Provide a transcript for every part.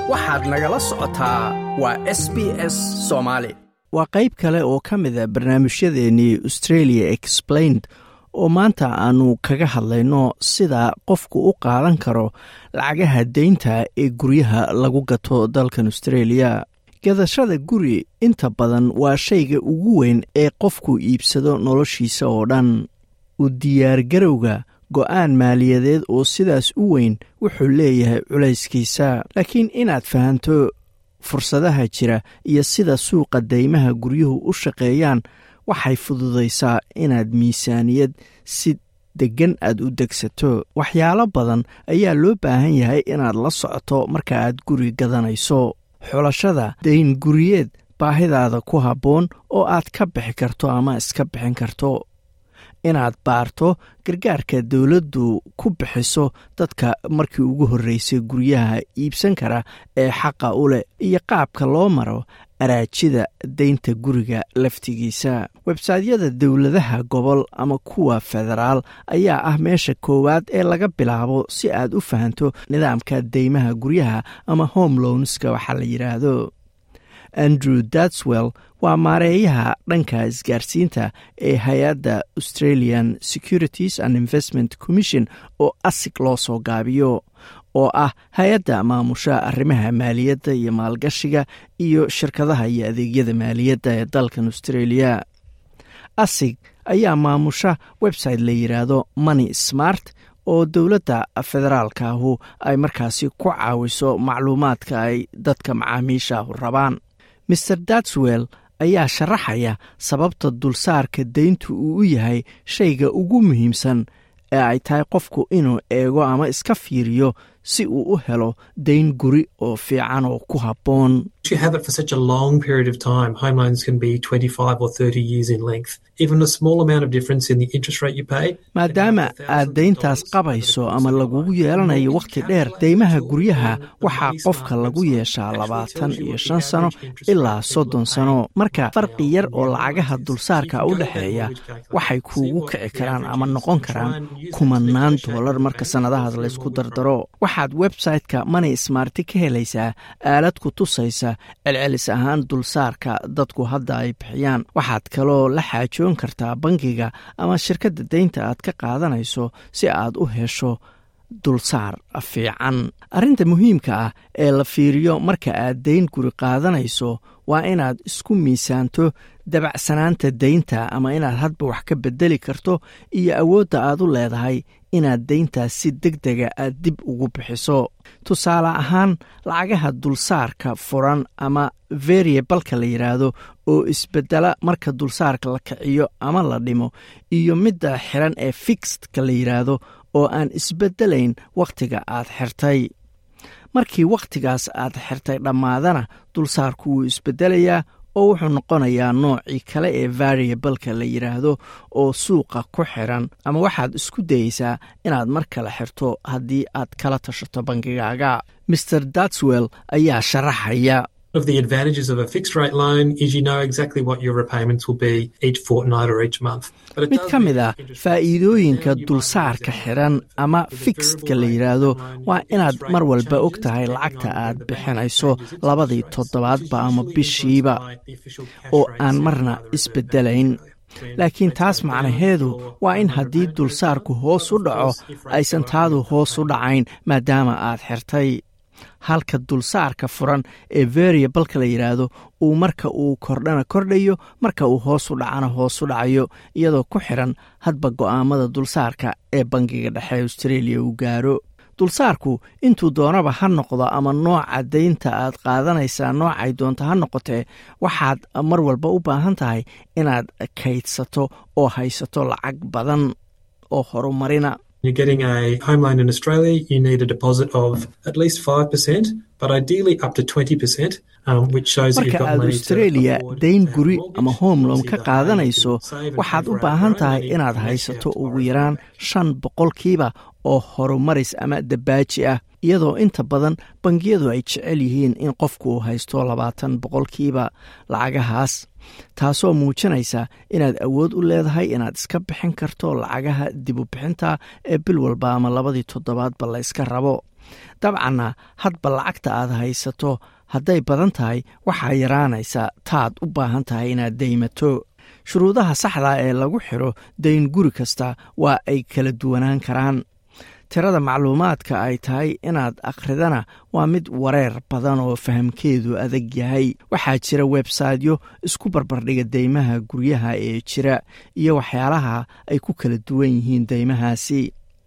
waxaad nagala socotaa waa s b s soomaali waa qayb kale oo ka mid a barnaamijyadeennii australia explained oo maanta aannu kaga hadlayno sida qofku u qaadan karo lacagaha deynta ee guryaha lagu gato dalkan australia gadashada guri inta badan waa shayga ugu weyn ee qofku iibsado noloshiisa oo dhan u diyaargarowga go'aan maaliyadeed oo sidaas u weyn wuxuu leeyahay culayskiisa laakiin inaad fahanto fursadaha jira iyo sida suuqa deymaha guryuhu u shaqeeyaan waxay fududaysaa inaad miisaaniyad si deggan aad u degsato waxyaalo badan ayaa loo baahan yahay inaad la socoto marka aad guri gadanayso xulashada dayn guriyeed baahidaada ku habboon oo aad ka bixi karto ama iska bixin karto inaad baarto gargaarka dowladdu ku bixiso dadka markii ugu horreysay guryaha iibsan kara ee xaqa u leh iyo qaabka loo maro araajida deynta guriga laftigiisa websaytyada dowladaha gobol ama kuwa federaal ayaa ah meesha koowaad ee laga bilaabo si aad u fahanto nidaamka deymaha guryaha ama home lownska waxaa la yidhaahdo andrew datswell waa maareeyaha dhanka isgaarsiinta ee hay-adda australian securities and investment commission oo asig loo soo gaabiyo oo ah hay-adda maamusha arrimaha maaliyadda iyo maalgashiga iyo shirkadaha iyo adeegyada maaliyadda ee dalkan australia asig ayaa maamusha website la yidhaahdo money smart oo dowladda federaalkaahu ay markaasi ku caawiso macluumaadka ay dadka macaamiishaahu rabaan maer datswell ayaa sharaxaya sababta dulsaarka deyntu uu u yahay shayga ugu muhiimsan ee ay tahay qofku inuu eego ama iska fiiriyo si uu u helo dayn guri oo fiican oo ku habboon maadaama aad deyntaas qabayso ama lagugu yeelanayo wakhti dheer deymaha guryaha waxaa qofka lagu yeeshaa labaatan iyo shan sano ilaa soddon sano marka farqi yar oo lacagaha dulsaarka u dhexeeya waxay kuugu kici karaan ama noqon karaan kumanaan doolar marka sannadahaas laysku dardaro waxaad website-ka money smarti ka helaysaa aalad ku tusaysa celcelis ahaan dulsaarka dadku hadda ay bixiyaan waxaad kaloo la xaajoon kartaa bangiga ama shirkadda deynta aad ka qaadanayso si aad u hesho dulsaar fiican arrinta muhiimka ah ee la fiiriyo marka aad deyn guri qaadanayso waa inaad isku miisaanto dabacsanaanta deynta ama inaad hadba wax ka bedeli karto iyo awoodda aad u leedahay inaad deyntaas si deg dega aad dib ugu bixiso tusaale ahaan lacagaha dulsaarka furan ama variabalka la yidhaahdo oo isbedela marka dulsaarka la kiciyo ama la dhimo iyo midda xiran ee fixedka la yidhaahdo oo aan isbedelayn wakhtiga aad xirtay markii wakhtigaas aad xirtay dhammaadana dulsaarku wuu isbedelayaa oo wuxuu noqonayaa noocii kale ee variabalka la yidhaahdo oo suuqa ku xiran ama waxaad isku dayeysaa inaad mar kale xirto haddii aad kala tashato bangigaaga maer datswell ayaa sharaxaya of the advantages of a fixed rate loan is you know exactly what your repayments will be each fortnight or each month. mid ka mid a faa'iidooyinka dulsaarka xiran ama fixedka la yidhaahdo waa inaad mar walba og tahay lacagta aad bixinayso labadii toddobaadba ama bishiiba oo aan marna isbedelayn laakiin taas macnaheedu waa in haddii dulsaarku hoos u dhaco aysan taadu hoos u dhacayn maadaama aad xirtay halka dulsaarka furan ee variabalka la yidhaahdo uu marka uu kordhana kordhayo marka uu hoos u dhacana hoos u dhacayo iyadoo ku xiran hadba go'aamada dulsaarka ee bangiga dhexe australia uu gaaro dulsaarku intuu doonaba ha noqdo ama nooca deynta aad qaadanaysaa noocay doonta ha noqotee waxaad mar walba u baahan tahay inaad kaydsato oo haysato lacag badan oo horumarina You're getting a home loan in Australia, you need a deposit of at least 5%, but ideally up to 20%, um, which shows that you've marka got aad money to australia afford dayn a guri mortgage, ama home loan obviously ka the higher you qaadanayso can save and waxaad pay u for baahan your own tahay money, inaad the less you haysato have to ugu borrow yaraan shan boqolkiiba oo horumaris ama dabaaji ah iyadoo inta badan bangiyadu ay jecel yihiin in qofku uu haysto labaatan boqolkiiba lacagahaas taasoo muujinaysa inaad awood u leedahay inaad iska bixin karto lacagaha dib u bixinta ee bil walba ama labadii toddobaadba la yska rabo dabcanna hadba lacagta aad haysato hadday badan tahay waxaa yaraanaysa taad u baahan tahay inaad deymato shuruudaha saxda ee lagu xiro dayn guri kasta waa ay kala duwanaan karaan tirada macluumaadka ay tahay inaad akhridana waa mid wareer badan oo fahamkeedu adag yahay waxaa jira websaytyo isku barbardhiga deymaha guryaha ee jira iyo waxyaalaha ay ku kala duwan yihiin deymahaasi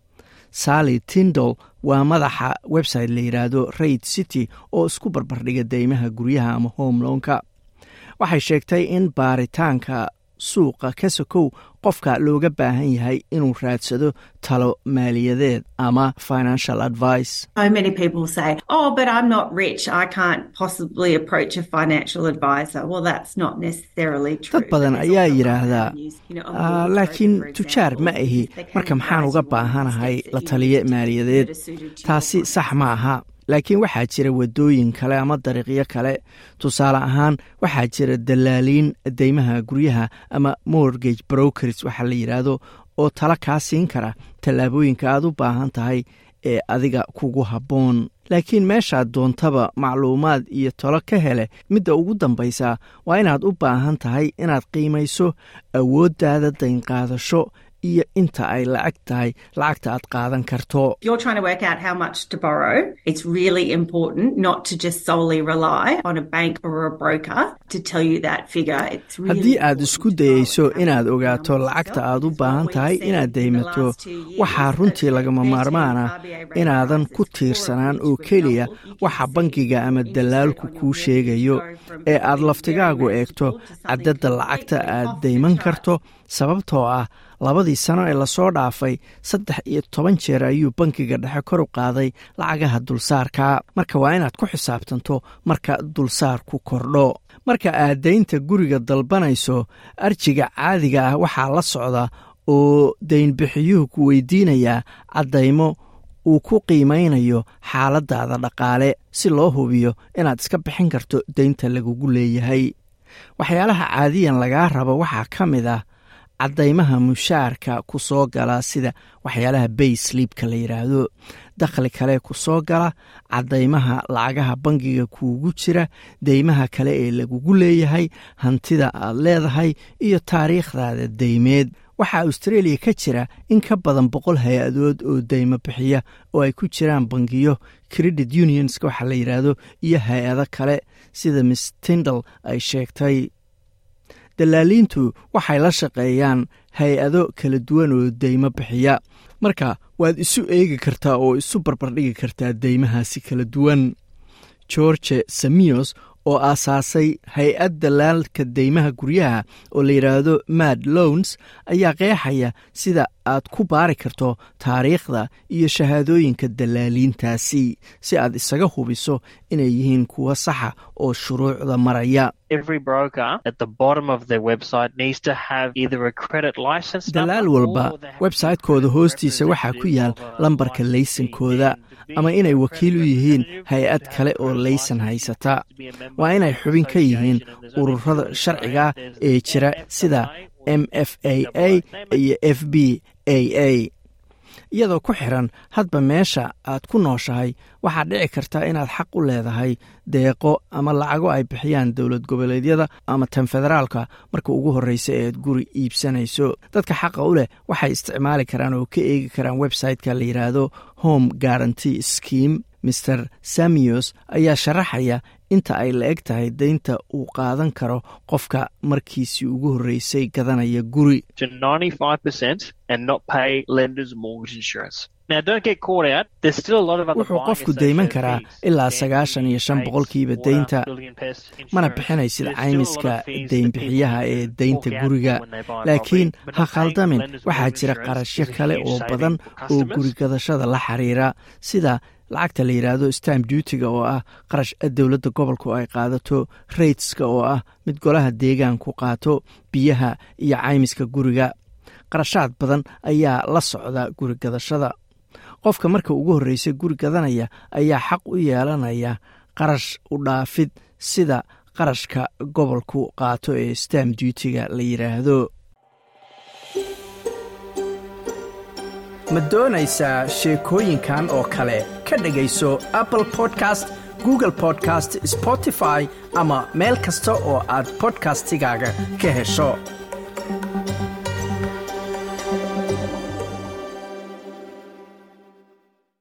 sally tindall waa madaxa website la yidhaahdo raid city oo isku barbardhiga deymaha guryaha ama homelownka waxay sheegtay in baaritaanka suuqa ka sokow qofka looga baahan yahay inuu raadsado talo maaliyadeed ama financial advice So many people say, Oh, but I'm not rich. I can't possibly approach a financial advisor. Well, that's not necessarily true. dad badan But there's ayaa also yidhaahdaa avenues, you know, a "Ah, mortgage laakiin broker, for tujaar ma example, ahi they can marka maxaan advise uga you on baahanahay steps that la you taliye need to take maaliyadeed that are suited to your taasi finance. sax ma aha laakiin waxaa jira wadooyin kale ama dariiqyo kale tusaale ahaan waxaa jira dalaaliin deymaha guryaha ama mortgage brokers waxaa la yidhaahdo oo tala kaa siin kara tallaabooyinka aad u baahan tahay ee adiga kugu habboon laakiin meeshaad doontaba macluumaad iyo talo ka hele midda ugu dambaysa waa inaad u baahan tahay inaad qiimayso awooddaada daynqaadasho iyo inta ay lacag tahay lacagta aad qaadan karto If you're trying to work out how much to borrow, it's really important not to just solely rely on a bank or a broker to tell you that figure. It's really haddii aad important isku to go dayeyso and have inaad a look ogaato around lacagta yourself aad u because baahan what tahay we've seen inaad in the deymato last two years waxaa is runtii that lagama their maarmaan ah RBA rate inaadan rises ku for tiirsanaan each, oo for keliya example, you waxa can bangiga see ama your dalaalku interest rate on kuu your sheegayo mortgage go from ee aad being laftigaagu very eegto manageable to something cadadda lacagta completely aad off the deyman charts. karto sababtoo ah labadii sano ee lasoo dhaafay saddex iyo toban jeer ayuu bangiga dhexe kor u qaaday lacagaha dulsaarka marka waa inaad ku xisaabtanto marka dulsaarku kordho marka aad deynta guriga dalbanayso arjiga caadiga ah waxaa la socda oo deynbixiyuhu ku weydiinayaa caddaymo uu ku qiimaynayo xaaladaada dhaqaale si loo hubiyo inaad iska bixin karto deynta lagugu leeyahay waxyaalaha caadiyan lagaa rabo waxaa ka mid ah caddaymaha mushaarka ku soo gala sida waxyaalaha bay sliibka la yidhaahdo dakhli kale ku soo gala caddaymaha lacagaha bangiga kuugu jira deymaha kale ee lagugu leeyahay hantida aad leedahay iyo taariikhdaada deymeed waxaa australia ka jira in ka badan boqol hay-adood oo deymo bixiya oo ay ku jiraan bangiyo credit unionska waxaa la yidhaahdo iyo hay-ado kale sida miss tindal ay sheegtay dalaaliintu waxay la shaqeeyaan hay-ado kala duwan oo deymo bixiya marka waad isu eegi kartaa oo isu barbardhigi kartaa deymahaasi kala duwan george samios oo aasaasay hay-ad dalaalka deymaha guryaha oo la yidhaahdo mad loans ayaa qeexaya sida aad ku baari karto taariikhda iyo shahaadooyinka dalaaliintaasi si aad isaga hubiso inay yihiin kuwa saxa oo shuruucda maraya every broker at the bottom of their website needs to have either a credit license dalaal number walba or they have websaytekooda a hoostiisa waxaa ku yaal representative of a lambarka licensee. laysankooda And to be ama inay a wakiil u credit yihiin representative, hay-ad you have kale a oo credit laysan license, haysata you have to be a member waa of inay an xubin ka yihiin association, and there's only ururada two in sharciga Australia. ee There's jira the sida FFA m f a a iyo f b a a iyadoo ku xiran hadba meesha aad ku nooshahay waxaad dhici karta inaad xaq u leedahay deeqo ama lacago ay bixiyaan dowlad goboleedyada ama tan federaalka marka ugu horreysa ee aad guri iibsanayso dadka xaqa u leh waxay isticmaali karaan oo ka eegi karaan website-ka la yidhaahdo home guaranty scheme mr samios ayaa sharaxaya inta ay la eg tahay deynta uu qaadan karo qofka markiisii ugu horreysay gadanaya guri to 95% and not pay lender's mortgage insurance. Now, don't get caught out. There's still a lot of other wuxuu buying qofku deyman associated karaa fees. ilaa Stamp sagaashan iyo shan duty, boqolkiiba rates, deynta water, building and pest mana insurance. bixinaysid There's still a lot caymiska of fees that deynbixiyaha people ee fork deynta out guriga when they buy a laakiin property, but ha not paying khaldamin lender's waxaa mortgage jira insurance qarashyo is a kale huge oo saving badan for oo customers. gurigadashada la xiriira sida lacagta la yidhaahdo stamp duutiga oo ah qarash dowladda gobolku ay qaadato rateska oo ah mid golaha deegaanku qaato biyaha iyo caymiska guriga qarashaad badan ayaa la socda gurigadashada qofka marka ugu horreysa guri gadanaya ayaa xaq u yeelanaya qarash u dhaafid sida qarashka gobolku qaato ee stamp duutiga la yidhaahdo ma doonaysaa sheekooyinkan oo kale ka dhegayso apple podcast google podcast spotify ama meel kasta oo aad bodkastigaaga ka hesho